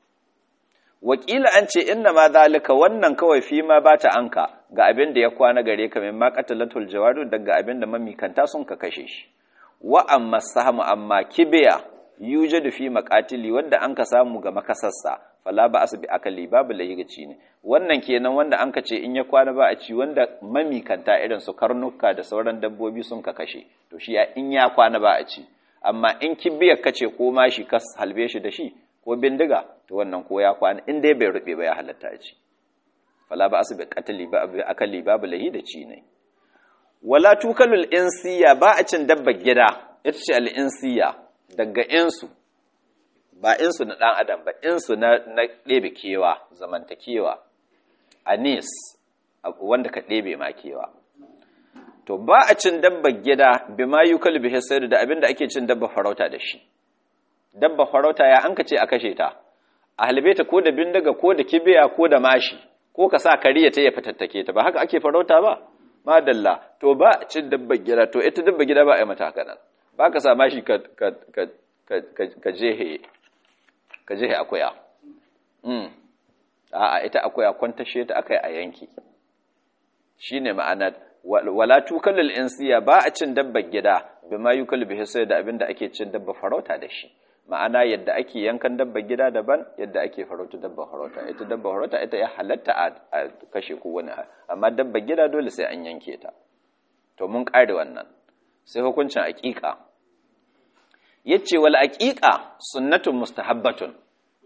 wakila an ce inna ma zalika wannan kawai fi ma ba ta anka ga abin da ya kwana gare ka min ma qatalatul jawadu daga abin da mamikanta sun ka kashe shi wa amma sahamu amma kibiya yujadu fi maqatili wanda an ka samu ga makasassa fala ba asbi akali babu layigaci ne wannan kenan wanda an ka ce in ya kwana ba a ci wanda mamikanta irin su karnuka da sauran dabbobi sun ka kashe to shi in ya kwana ba a ci amma in kibiyar kace ko ma shi ka halbe shi da shi ko bindiga to wannan ko ya kwana in dai bai rube ba ya halatta a ci fala ba asbi qatli ba akali babu lahi da ci ne wala tukalul insiya ba a cin dabbar gida ita ce al insiya daga insu ba insu na ɗan adam ba insu na ɗebe kewa zamantakewa anis wanda ka ɗebe ma kewa to ba a cin dabba gida bima yukal bihi sayru da abinda ake cin dabba farauta da shi dabba farauta ya an ka ce a kashe ta a halbe ta ko da bindiga ko da kibiya ko da mashi ko ka sa kariya ta ya fitattake ta ba haka ake farauta ba madalla to ba a cin dabba gida to ita dabba gida ba a yi mata haka nan ba ka sa mashi ka ka ka ka jehe ka jehe akuya mm a'a ita akuya kwantashe ta akai a yanki shine ma'anar wala tukallul insiya ba a cin dabbar gida bima yukal bihi sai da abinda ake cin dabba farauta da shi ma'ana yadda ake yankan dabbar gida daban yadda ake farauta dabbar farauta ita dabbar farauta ita ya halatta a kashe ko wani amma dabbar gida dole sai an yanke ta to mun kare wannan sai hukuncin aqiqa yace wal aqiqa sunnatun mustahabbatun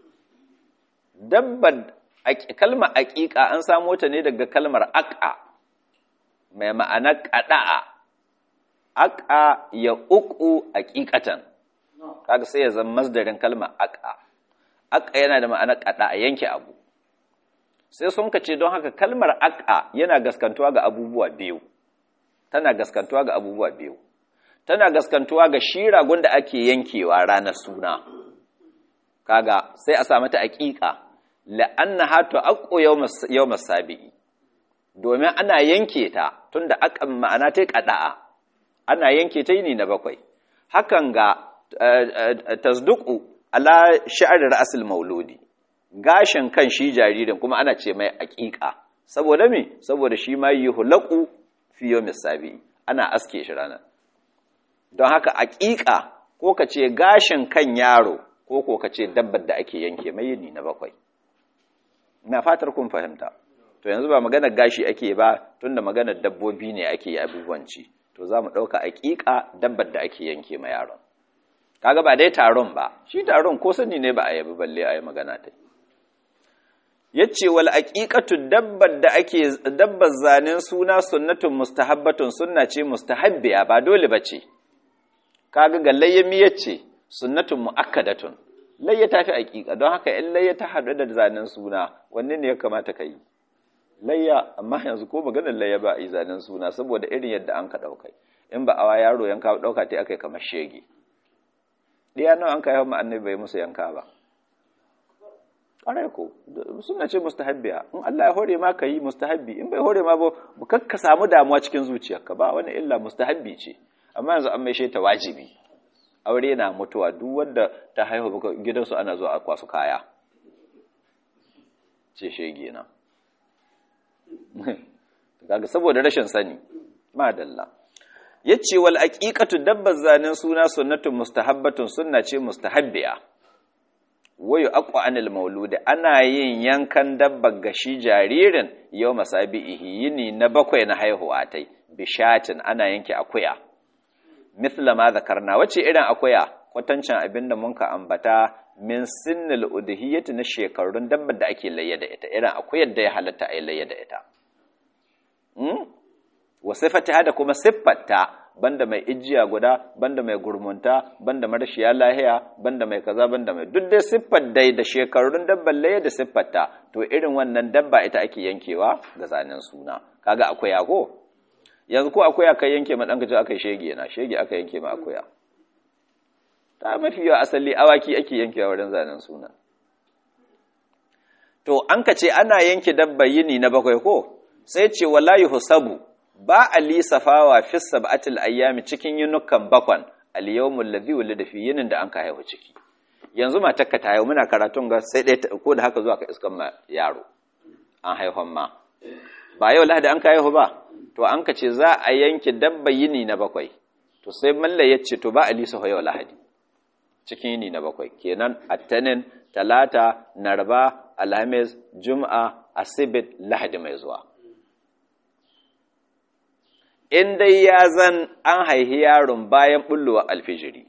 dabbar kalmar aqiqa an samo ta ne daga kalmar aqa mai ma'ana ƙada'a, aƙa ya uku aƙiƙatan, kaga sai ya zama masdarin kalma aƙa, aƙa yana da ma'ana ƙada'a yanke abu. Sai sun ka ce don haka kalmar aƙa yana gaskantuwa ga abubuwa biyu, tana gaskantuwa ga abubuwa biyu, tana gaskantuwa ga shi ragon da ake yankewa ranar suna, kaga sai a sa mata aƙiƙa, la'anna hatu aƙo yau masabi'i. domin ana yanke ta tun da akan ma'ana ta ƙada'a ana yanke ta yini na bakwai hakan ga tasduku ala sha'ar ra'asul mauludi gashin kan shi jaririn kuma ana ce mai aƙiƙa saboda me saboda shi ma yuhlaqu fi yawmis sabi ana aske shi ranar don haka aƙiƙa ko ka ce gashin kan yaro ko ko ka ce dabbar da ake yanke mai yini na bakwai ina fatar kun fahimta to yanzu ba maganar gashi ake ba tunda maganar dabbobi ne ake yi abubuwanci to za mu ɗauka aƙiƙa dabbar da ake yanke ma yaron kaga ba dai taron ba shi taron ko sani ne ba a yabi balle a yi magana ta yace wal aqiqatu dabbar da ake dabbar zanen suna sunnatun mustahabbatun sunna ce mustahabbiya ba dole bace kaga ga layyami yace sunnatun muakkadatun layya tafi aqiqa don haka in layya ta hadu da zanen suna wanne ne ya kamata kai layya amma yanzu ko maganar layya ba a yi zanen suna saboda irin yadda an ka ɗaukai in ba awa yaro yanka ɗauka ta aka yi kamar shege ɗiya nawa an ka yi annabi bai musu yanka ba ƙwarai ko suna ce mustahabbiya in Allah ya hore ma ka yi mustahabbi in bai hore ma ba kar ka samu damuwa cikin zuciyarka ba wani illa mustahabbi ce amma yanzu an maishe ta wajibi aure na mutuwa duk wanda ta haihu gidansu ana zuwa a kwasu kaya ce shege na kaga saboda rashin sani madalla yace wal aqiqatu dabbar zanen suna sunnatun mustahabbatun sunna ce mustahabbiya wayu aqwa anil maulud ana yin yankan dabbar gashi jaririn yau masabihi yini na bakwai na haihuwa tai bishatin ana yanke akuya mithla ma zakarna wace irin akuya kwatancin abinda mun ka ambata min sinnil udhiyati na shekarun dabbar da ake layya da ita irin akuyar da ya halatta a yi layya da ita wa sifatiha da kuma siffarta banda mai ijiya guda banda mai gurmunta banda marashiya lahiya banda mai kaza banda mai duk dai siffar dai da shekarun dabban laye da siffarta to irin wannan dabba ita ake yankewa ga zanen suna kaga akwai ko yanzu ko akwai aka yanke ma danka ji aka shege na shege aka yanke ma akwai ta mafi yawa asali awaki ake yankewa wurin zanen suna to an ka ce ana yanke dabba yini na bakwai ko sai ce wala yuhsabu ba a lisafawa fi sab'atil ayyami cikin yunukan bakwan al-yawmul ladhi wulida fi yinin da an ka haihu ciki yanzu matarka ta haihu muna karatun ga sai dai ko da haka zuwa ka iskan ma yaro an haihon ma ba yau lahadi an ka haihu ba to an ka ce za a yanke dabba yini na bakwai to sai malla ya ce to ba a lisafa yau lahadi cikin yini na bakwai kenan attanin talata narba alhamis juma'a asibit lahadi mai zuwa in dai ya zan an haihi yaron bayan bullowa alfijiri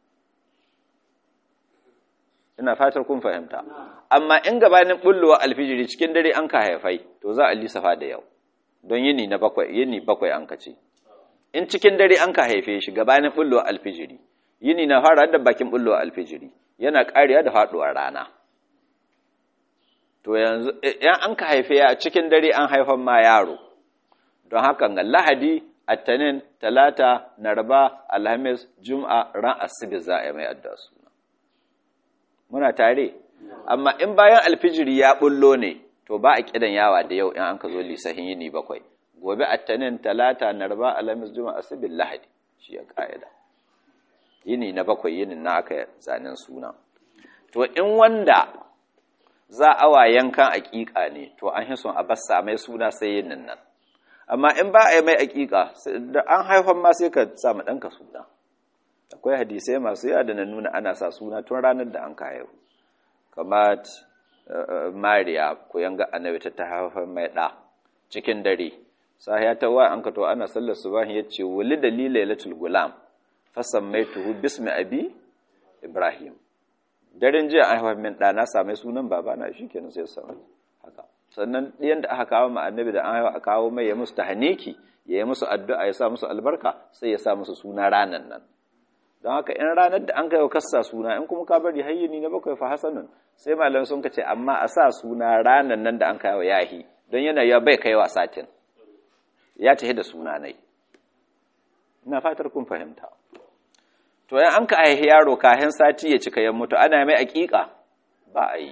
ina fatar kun fahimta amma in gabanin bullowa alfijiri cikin dare an ka haifai to za a lissafa da yau don yini na bakwai yini bakwai an ka ce in cikin dare an ka haife shi gabanin bullowa alfijiri yini na fara da bakin bullowa alfijiri yana ƙariya da faɗuwar rana to yanzu yan an ka haife ya cikin dare an haifan ma yaro don haka ga lahadi attanin talata narba alhamis jum'a ran asibi za a yi mai addu'a suna muna tare amma in bayan alfijiri ya bullo ne to ba a kidan yawa da yau in an ka zo lisahin yini bakwai gobe attanin talata narba alhamis jum'a asibi lahadi shi ya ka'ida yini na bakwai yinin na aka zanen suna to in wanda za a wa yankan aƙiƙa ne to an hison a bassa mai suna sai yinin nan amma in ba a yi mai aƙiƙa da an haifan ma sai ka sa ma ɗanka suna akwai hadisai masu yawa da na nuna ana sa suna tun ranar da an ka haihu kamar mariya ko yanga annabi ta haifan mai ɗa cikin dare sahiya ta wa an ka to ana sallar subahin ya ce wuli da lilailatul gulam fasammaituhu bismi abi ibrahim daren jiya an haifar min ɗana same sunan babana shi kenan sai samu haka sannan ɗiyan da aka kawo ma annabi da an haifa a kawo mai ya musu tahaniki ya yi musu addu'a ya sa musu albarka sai ya sa musu suna ranan nan don haka in ranar da an kai wa kassa suna in kuma ka bari hayyini na bakwai fa hasanun sai malam sun ka ce amma a sa suna ranan nan da an kai wa yahi don yana ya bai kai wa satin ya tafi da suna nai ina fatar kun fahimta to yan an ka aihi yaro kahin sati ya cika yan mutu ana mai aƙiƙa ba a yi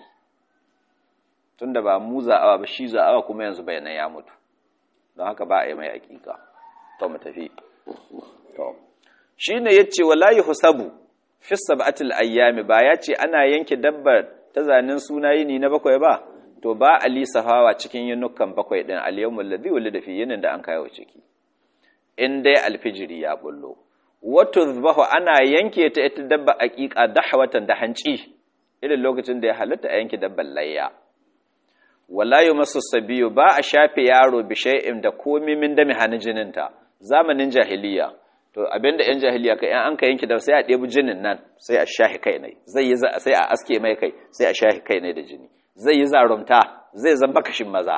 tunda ba mu za'awa ba shi za'awa kuma yanzu bayanan ya mutu don haka ba a yi mai aƙiƙa to mu tafi to shine yace wala yuhsabu fi sab'atil ayyami ba ya ce ana yanke dabbar ta zanen suna yini na bakwai ba to ba ali safawa cikin yinukan bakwai din al-yawmul ladhi wulida fi yinin da an kawo ciki in dai alfijiri ya bullo wato zubahu ana yanke ta ita dabba aƙiƙa dahwatan da hanci irin lokacin da ya halatta a yanke dabban layya wala masu sabiyu ba a shafe yaro bi shay'in da komi min dami hannun jininta zamanin jahiliya to abinda yan jahiliya kai an ka yanke da sai a ɗebi jinin nan sai a shahi kai ne zai yi sai a aske mai kai sai a shahi kai ne da jini zai yi zarumta zai zamba kashin maza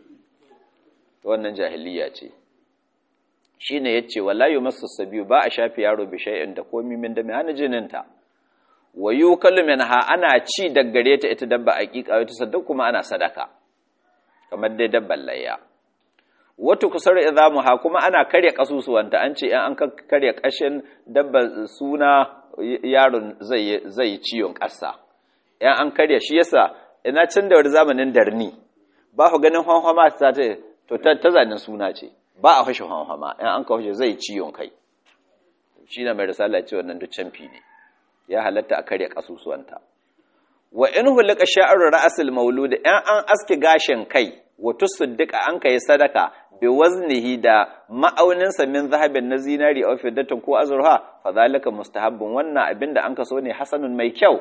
wannan jahiliya ce shi ne ya ce walayu masu sabiyu ba a shafi yaro bishai'in da komi min da mai jininta wa yi kalumin ha ana ci daggare ta ita dabba a ƙiƙa wata sadaka kuma ana sadaka kamar dai dabban layya wata kusur izamu ha kuma ana karya ƙasusuwanta an ce in an karya ƙashin dabba suna yaron zai yi ciwon ƙasa in an karya shi yasa ina can da wani zamanin darni ba ku ganin hwanhwama ta to ta zanen suna ce ba a fashe hanhama in an kawo zai ciwon kai shi na mai risala ce wannan duk canfi ne ya halatta a karya kasusuwanta wa in hulika sha'ar ra'asul maulud in an aske gashin kai wa tusaddika an kai sadaka bi waznihi da ma'aunin sa min zahabin na zinari aw fiddatin ko azurha fa zalika mustahabbun wannan abinda an kaso ne hasanun mai kyau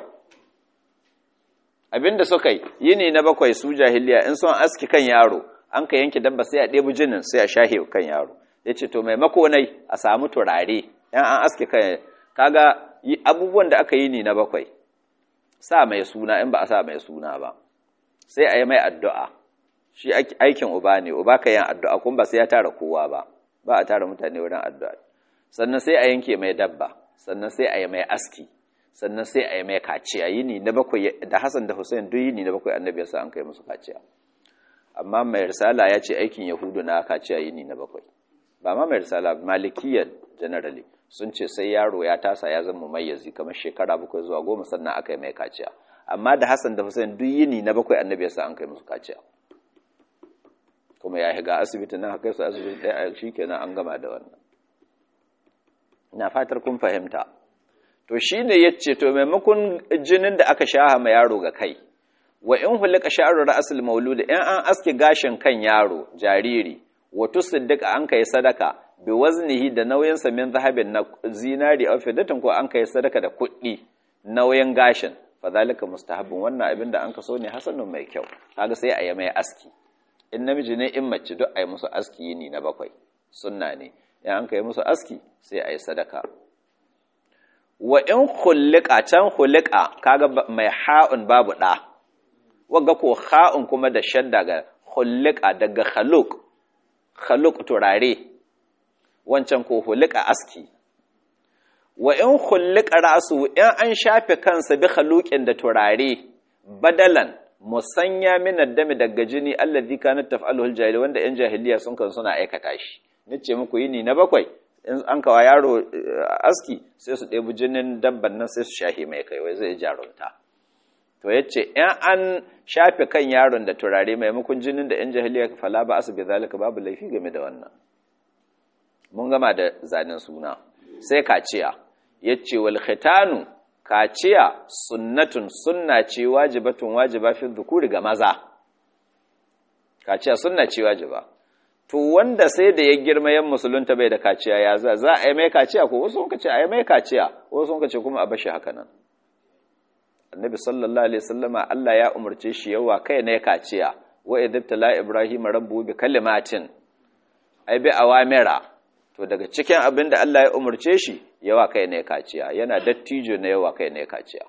abinda suka yi yini na bakwai su jahiliya in son aski kan yaro an ka yanke dabba sai a ɗebi jinin sai a shahe kan yaro ya ce to maimako nai a samu turare yan an aske kan kaga abubuwan da aka yi ni na bakwai sa mai suna in ba a sa mai suna ba sai a yi mai addu'a shi aikin uba ne uba ka yin addu'a kuma ba sai ya tara kowa ba ba a tara mutane wurin addu'a sannan sai a yanke mai dabba sannan sai a yi mai aski sannan sai a yi mai kaciya yini na bakwai da Hassan da Hussein duk yini na bakwai annabi yasa an kai musu kaciya amma mai risala ya ce aikin yahudu na kaciya yini na bakwai ba ma mai risala malikiyar generally sun ce sai yaro ya tasa ya zama mayyazi kamar shekara bakwai zuwa goma sannan aka yi mai kaciya amma da Hassan da Hussein duk yini na bakwai annabi yasa an kai musu kaciya kuma ya higa asibiti nan haka su asibiti ɗaya shikenan an gama da wannan ina fatar kun fahimta to shine yace to maimakon jinin da aka shaha ma yaro ga kai wa in hulika sha'ru ra'sul maulud in an aske gashin kan yaro jariri wa tusaddiqa an kai sadaka bi waznihi da nauyin sa min zahabin na zinari aw fidatin ko an kai sadaka da kuɗi nauyin gashin fa zalika mustahabbun wannan abin da an kaso ne hasanun mai kyau kaga sai a yi mai aski in namiji ne in mace duk a yi musu aski yini na bakwai sunna ne in an kai musu aski sai a yi sadaka wa in hulika can hulika kaga mai ha'un babu ɗa wagga ko ha'un kuma da shadda ga hulika daga khaluk khaluk turare wancan ko hulika aski wa in hulika rasu in an shafe kansa bi khaluqin da turare badalan musanya min addami daga jini alladhi kanat taf'aluhu aljahili wanda yan jahiliya sun kan suna aikata shi nace muku yini na bakwai in an kawa yaro aski sai su ɗebi jinin dabban nan sai su shahi mai kai wai zai jarunta to yace in an shafe kan yaron da turare maimakon jinin da yan jahiliya fala ba asu bi zalika babu laifi game da wannan mun gama da zanen suna sai kaciya yace wal khitanu kaciya sunnatun sunna ce wajibatun wajiba fi dhukuri ga maza kaciya sunna ce wajiba to wanda sai da ya girma yan musulunta bai da kaciya ya za za a yi mai kaciya ko wasu sun ce a yi mai kaciya wasu sun ce kuma a bashi haka nan annabi sallallahu alaihi wasallama Allah ya umarce shi yawa kai ne kaciya wa idabtala ibrahim rabbu bi kalimatin ai bi awamira to daga cikin abin da Allah ya umarce shi yawa kai ne kaciya yana dattijo na yawa kai ne kaciya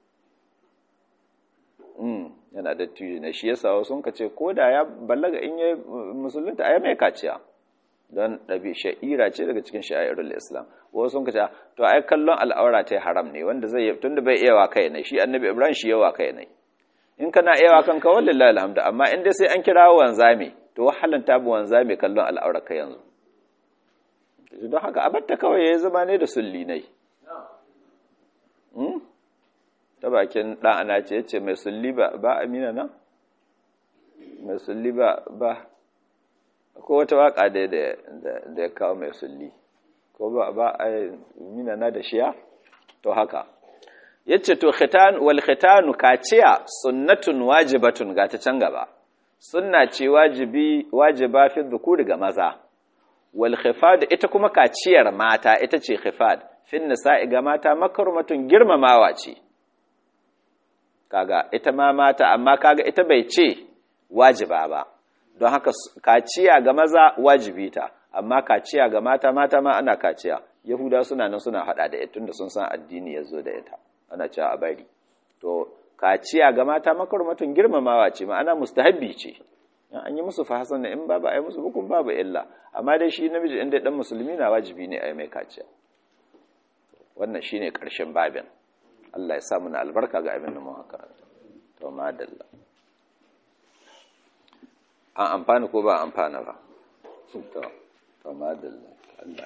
mm yana dattijo ne shi yasa wasu sun ce ko da ya ballaga in ya musulunta ai mai kaciya don ɗabi sha'ira ce daga cikin sha'irul islam wasu sun kace to ai kallon al'aura ta haram ne wanda zai yi tunda bai iya wa kai ne shi annabi ibrahim shi yawa kai ne in kana iya wa kanka wallahi alhamdu amma in dai sai an kira wanzami to wahalan ta bu wanzami kallon al'aura ka yanzu don haka abatta kawai yayi zama ne da sulli nai ta bakin dan ana ce yace mai sulli ba ba amina nan mai sulli ba ba ko wata waka da da ya kawo mai sulli ko ba ba a mina na da shiya to haka yace to khitan wal khitanu kaciya sunnatun wajibatun ga ta can gaba sunna ce wajibi wajiba fi dhukuri ga maza wal khifad ita kuma kaciyar mata ita ce khifad fin nisa'i ga mata makarmatun girmamawa ce kaga ita ma mata amma kaga ita bai ce wajiba ba don haka kaciya ga maza wajibi ta amma kaciya ga mata mata ma ana kaciya yahuda suna nan suna hada da ita tunda sun san addini yazo da ita ana cewa a bari to kaciya ga mata makarmatun girmamawa ce ma'ana mustahabbi ce an yi musu fahasan in babu ai musu hukun babu illa amma dai shi namiji inda dan musulmi na wajibi ne ai mai kaciya wannan shine karshen babin Allah ya sa mu na albarka ga abin da mu haka to madalla an amfana ko ba amfana ba to to madalla